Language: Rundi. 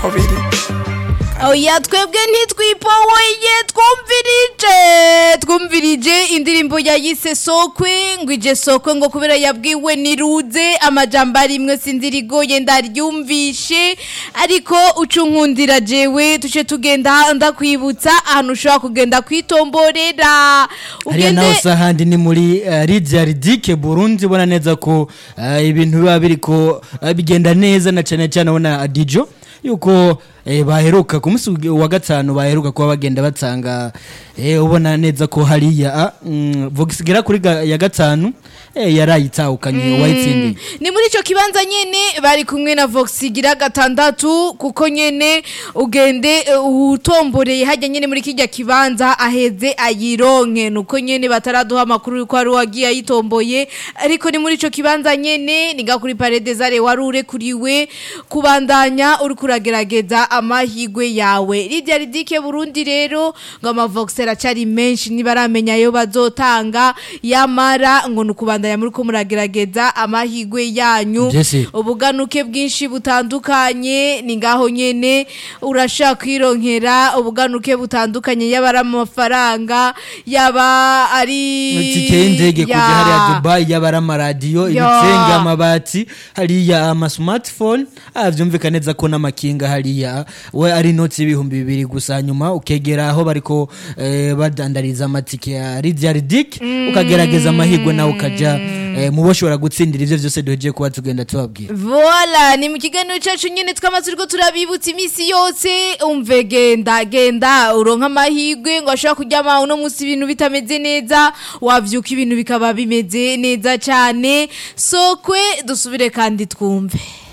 niko biri oya twebwe ntitwipowoye twumvirije twumvirije indirimbo yayise sokwe ngo ije sokwe ngo kubera yabwiwe niruze amajambo arimwe sinzirigoye ndaryumvishe ariko ucunkundira jewe tuce tugenda ndakwibutsa ahantu ushobora kugenda kwitomborera hariya naho si ahandi ni muri uh, Lydia Ridike Burundi ubona neza ko uh, ibintu biba biriko uh, bigenda neza na cyane cyane ubona Adijo yuko eh, baheruka ku munsi wa gatanu baheruka kuba bagenda batanga eh, ubona neza ko hariya mm, vogisigera kuri ga, ya gatanu eh, yarayitahukanye mm. wayitsindiye ni muri ico kibanza nyene bari kumwe na Voxigira gatandatu kuko nyene ugende uh, utomboreye hajya nyene muri kijya kibanza aheze ayironke nuko nyene bataraduha amakuru yuko ari wagiye ayitomboye ariko ni muri ico kibanza nyene niga kuri parede zare warure kuriwe kubandanya uri kuragerageza amahigwe yawe Lydia Ridike Burundi rero ngo amavoxer acari menshi nibaramenya yo bazotanga yamara ngo nukubandanya muri ko muragerageza amahigwe yanyu Jesse. ubuganuke bwinshi butandukanye ni ngaho nyene urashaka kwironkera ubuganuke butandukanye yaba ari amafaranga yaba ari itike y'indege kujya Ya. hariya Dubai yaba ari amaradiyo Ya. ibitenge amabati hariya ama smartphone ah byumvikana neza ko n'amakinga hariya we ari inoti y'ibihumbi bibiri gusa nyuma ukegera aho bariko eh, badandariza amatike ya Lydia Ridik ukagerageza amahirwe nawe ukaja eh, mu boshobora gutsindira ivyo vyose duhejeje kuba tugenda tubabwira Voila, ni mu kiganiro cyacu nyine twamaze turiko turabibutsa iminsi yose umve genda genda uronka amahirwe ngo ashobora kuryama uno munsi ibintu bitameze neza wavyuka ibintu bikaba bimeze neza cyane sokwe dusubire kandi twumve